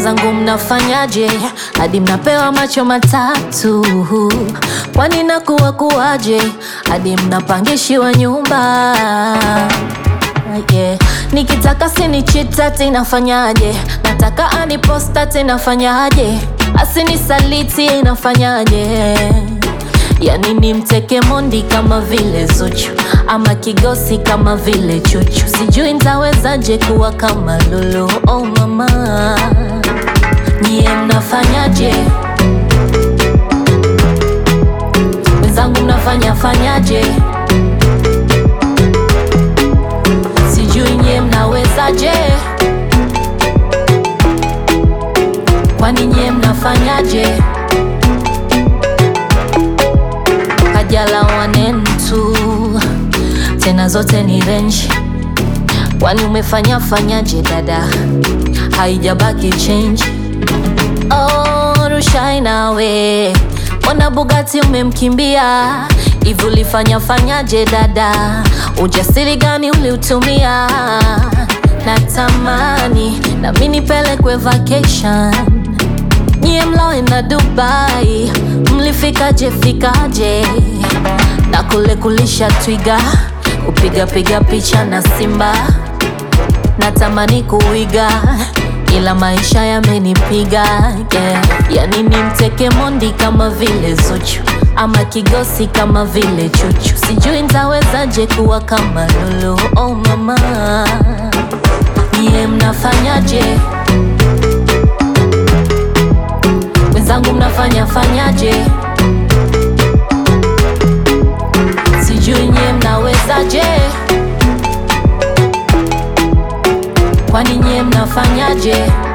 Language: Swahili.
Wenzangu mnafanyaje hadi mnapewa macho matatu? Kwani nakuwa kuwaje hadi mnapangishiwa nyumba? Yeah. Nikitaka sinichita tinafanyaje? Nataka aniposta tinafanyaje? Asinisaliti inafanyaje? Yani ni mteke mondi kama vile Zuchu ama kigosi kama vile Chuchu, sijui ntawezaje kuwa kama Lulu. Oh mama, nyie mnafanyaje? Wenzangu mnafanya fanyaje? Sijui nyie mnawezaje? Kwani nyie mnafanyaje? Kajala wanentu tena zote ni renji, kwani umefanya fanyaje dada, haijabaki change. Oh, Rushai nawe mbona Bugatti umemkimbia hivi, ulifanya fanyaje dada, ujasiri gani uliutumia? Natamani nami nipelekwe vacation Nyie mlaoenda Dubai mlifikaje fikaje? Na kule kulisha twiga kupiga piga picha na simba, natamani kuiga ila maisha yamenipiga yeah. Yani ni mteke mondi kama vile Zuchu ama kigosi kama vile Chuchu, sijui ntawezaje kuwa kama Lulu. Oh mama, nyie mnafanyaje? Wenzangu mnafanya fanyaje? Sijui nyie mnawezaje? Kwani nyie mnafanyaje?